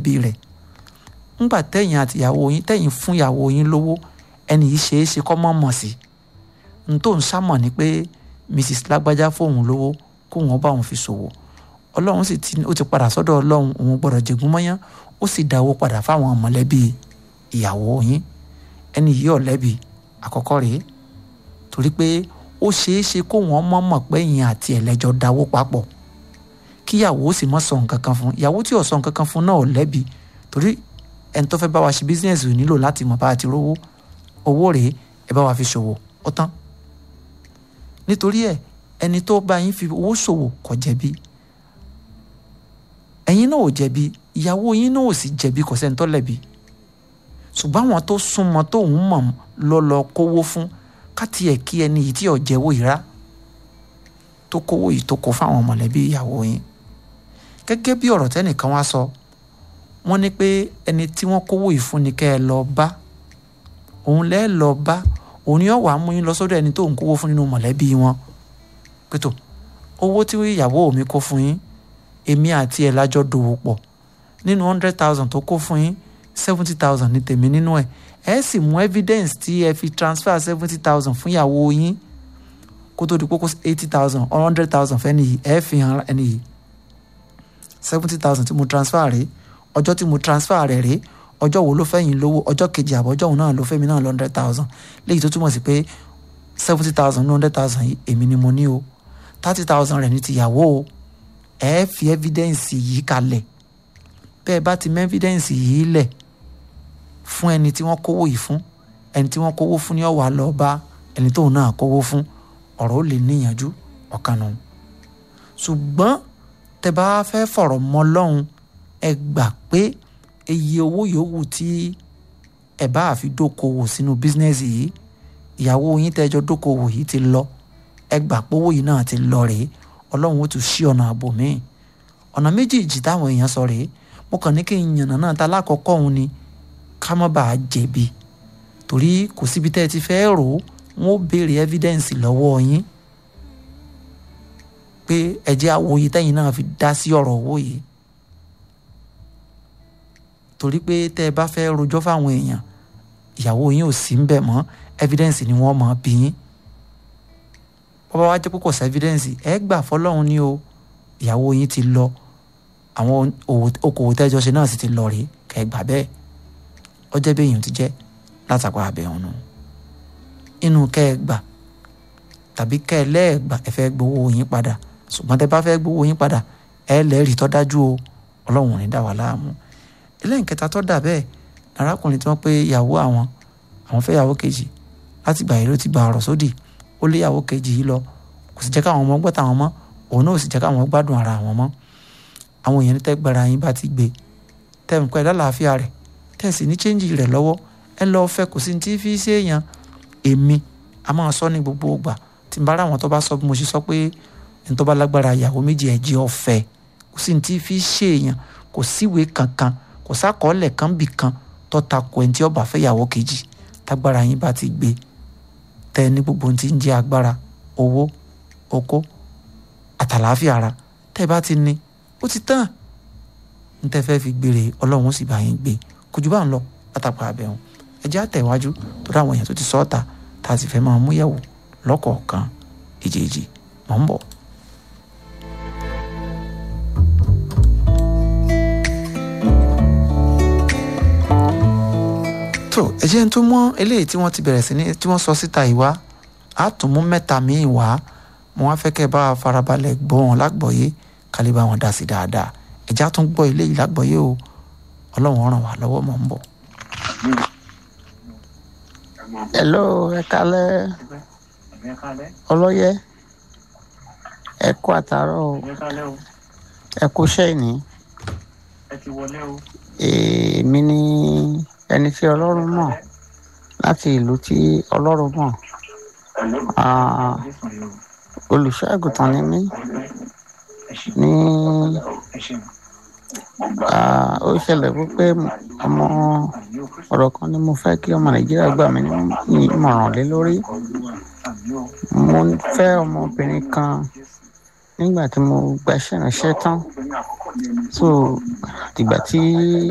mọ̀lẹ́bí rẹ̀ ńgbà tẹ̀yìn àti ìyàwó yín tẹ̀yìn fún ìyàwó yín lówó ẹni yìí ṣeé ṣe kọ́ mọ́ mọ̀ sí n tó ń sámọ̀ ni pé mrs lágbájá fóun lówó kóun ọba òun fi ṣòwò ọlọ́run sì ti ó ti padà sọ́dọ̀ ọlọ́run òun gbọ́dọ̀ jẹ̀gún mọ́yán ó sì dáwó padà fáwọn mọ̀lẹ́bí ìyàwó yín ẹni yìí ò lẹ́bi àkọ́kọ́ rèé torí pé ó ṣeé ṣe kó wọ́n mọ̀ mọ̀ pé ìyẹn àti ẹ̀lẹ́jọ́ dáwó papọ̀ kíyàwó sì mọ̀ sọ nǹkan kan fún ìyàwó tí ò sọ nǹkan kan fún náà ò lẹ́bi torí ẹni tó fẹ́ bá wa ṣe bísíǹsì ò nílò láti mọ̀ bá a ti rówó owó rèé ẹ bá wa fi ṣòwò ó tán nítorí ẹ ẹni tó bá yín fi owó ṣòwò kò jẹ̀bi ẹ̀yin náà ò jẹ̀bi ìyàwó yín náà ò sì jẹ̀bi kò sẹ́ni tó lẹ́bi ṣùgbọ́n àwọn tó súnmọ́ tóun mọ̀ lọ́lọ́ kówó fún káti ẹ̀ kí ẹni yìí tí ò jẹ́wọ́ ìrá tó kówó yìí tó kó fáwọn mọ̀lẹ́bí ìyàwó yín gẹ́gẹ́ bí ọ̀rọ̀ tẹ́nìkan wá sọ wọ́n ní pé ẹni tí wọ́n kówó yìí fún ni kẹ́ ẹ lọ bá òun lẹ́ lọ bá òun ni ó wàá mú yín lọ sọ́dọ̀ ẹni tó ń kówó fún nínú mọ̀lẹ́bí wọn pẹ̀tọ́ owó tí ìyàwó mi kó fún yín èmi àti ẹ̀ lájọ dòwò pọ̀ nínú hundred thousand tó kó fún yín seventy thousand ní tèmi nínú ẹ̀ ẹ sì mú evidence tí ẹ fi transfer seventy thousand fún ìyàwó yín kó tó di kókó eighty thousand or hundred thousand fẹ́ nìyí ẹ fi hàn ẹni yìí seventy thousand tí mo transfer rèé ọjọ́ tí mo transfer rẹ̀ rèé ọjọ́ wo ló fẹ́yìn lówó ọjọ́ kejì àbọ̀ ọjọ́ òun náà ló fẹ́mi náà lọ hundred thousand léyìí tó túmọ̀ sí pé seventy thousand ní hundred thousand yìí èmi ni mo ní o thirty thousand rẹ̀ ní tìyàwó o ẹ fi evidence yìí kalẹ̀ bẹ́ẹ̀ bá ti mú evidence yìí lẹ̀ fún ẹni tí wọ́n kówó yìí fún ẹni tí wọ́n kówó fún ni ó wá lọ bá ẹni tóun náà kówó fún ọ̀rọ̀ ó lè níyànjú ọ̀kan nù. ṣùgbọ́n tẹ bá fẹ́ fọ̀rọ̀ mọ́ lọ́hùn ẹ gbà pé iye owó yòówù tí ẹ bá àfi dókòwò sínú bísínẹ́sì yìí ìyàwó yín tẹ́jọ́ dókòwò yìí ti lọ ẹ gbà pé owó yìí náà ti lọ rèé ọlọ́run ó tún ṣí ọ̀nà ààbò míì ọ̀nà méjèèjì táwọn èèyàn sọ rèé mo kàn ní kí n yànnà náà ta lákọ̀ọ́kọ́ òun ni ká má bàa jẹ̀bi torí kò síbi tẹ́ ẹ ti fẹ́ rò ó wọ́n ó béèrè evidence lọ́wọ́ yín pé ẹ̀jẹ̀ àwòye tẹ́yìn náà fi dá sí ọ̀rọ̀ owó yìí torí pé tẹ́ ẹ bá fẹ́ rojọ́ fáwọn èèyàn ìyàwó yín ò sí ń bẹ̀ mọ́ evidence ni wọ́n mọ̀ bí yín bọ́bá wá jẹ́ pé kò sí evidence ẹ gbà fọlọ́run ní o ìyàwó yín ti lọ àwọn okòwò tẹ́jọ́ ṣe náà sì ti lọ rèé kẹ́ ẹ gbà bẹ́ẹ̀ ọjọ́ bẹ́yìn ti jẹ́ látàkọ́ àbẹ̀hùn nù inú kẹ́ ẹ gbà tàbí kẹ́ ẹ lẹ́ẹ̀gbà ẹ fẹ́ gbowó yín padà ṣùgbọ́n tẹ́ bá fẹ́ gbowó yín padà ẹ lẹ́rìí tó dájú o ọlọ́run ò ní dá wa láàmú ẹlẹ́nkẹta tó dà bẹ́ẹ̀ arákùnrin tí wọ́n pé ìyàwó àwọn àwọn fẹ́ ìyàwó kejì láti gbà yìí ló ti gba ọ̀rọ̀ sódì ó lé ìyàwó kejì yìí lọ kò sì jẹ́ káwọn ọmọ gbọ́ tàwọn mọ́ òun náà ò sì jẹ́ káwọn gbádùn ara àwọn mọ́ àwọn èèyàn tẹ́ gbára yín bá ti gbé tẹ́ ń pẹ́ lálàáfíà rẹ̀ tẹ́ sì ní chẹ́ńjì rẹ̀ lọ́wọ́ ẹ lọ́ọ́ fẹ́ kò sí ní tí fi ṣe èèyàn èmi a máa sọ ní gbogbo ìgbà tí n bá ra àwọn tó bá sọ bí mo ṣe sọ pé ẹni tó bá lágbára ìyàwó méjì ẹ̀ jẹ́ ọ̀fẹ́ kò sí ní tí fi ṣe èèyàn kò síwèé kankan kò sákọọ́lẹ̀ kan bì kan tó ta ko ẹni tí ó bá fẹ́ ìyàwó kejì tágbára yín bá ti gbé tẹ́ ní gbogbo ohun tí ń jẹ́ agbára owó okó àtàlàáfíà ara tẹ́ bá ti ní ó ti tán ní tẹ́ fẹ́ fi gbére ọlọ́run ó sì bá yín gbé kò jù bá ń lọ látàpá abẹ́hùn ẹ jẹ́ àtẹ̀wájú tó dáwọn èèyàn tó ti sọ́ọ̀tà tá a sì fẹ́ máa mú yẹ̀wò lọ́kọ̀ọ̀kan èjèèjì mọ̀ ń bọ̀. tó ẹ jẹ́ ń tún mọ́ eléyìí tí wọ́n ti bẹ̀rẹ̀ sí ní tí wọ́n sọ síta ìwá á tún mú mẹ́ta míì wá mo wá fẹ́ kẹ́ ẹ bá farabalẹ̀ gbọ́ wọn lágbọ̀ọ́yé kálí bá wọn dá sí dáadáa ẹ já tún gbọ́ eléyìí lágbọ̀ọ́yé o ọlọ́run ràn wá lọ́wọ́ mọ̀ ń bọ̀. hello ẹ kálẹ́ ọlọ́yẹ ẹ kú àtàárọ̀ o ẹ kú sẹ́yìn èmi ni ẹni tí ọlọ́run mọ̀ láti ìlú tí ọlọ́run mọ̀ olùṣọ́ àgùntàn ni mí ní ó ṣẹlẹ̀ wípé ọmọ ọ̀rọ̀ kan ni mo fẹ́ kí ọmọ nàìjíríà gbà mí ní ìmọ̀ràn lé lórí mo fẹ́ ọmọbìnrin kan nígbà tí mo gbaṣẹ́ ìránṣẹ́ tán so ìgbà tí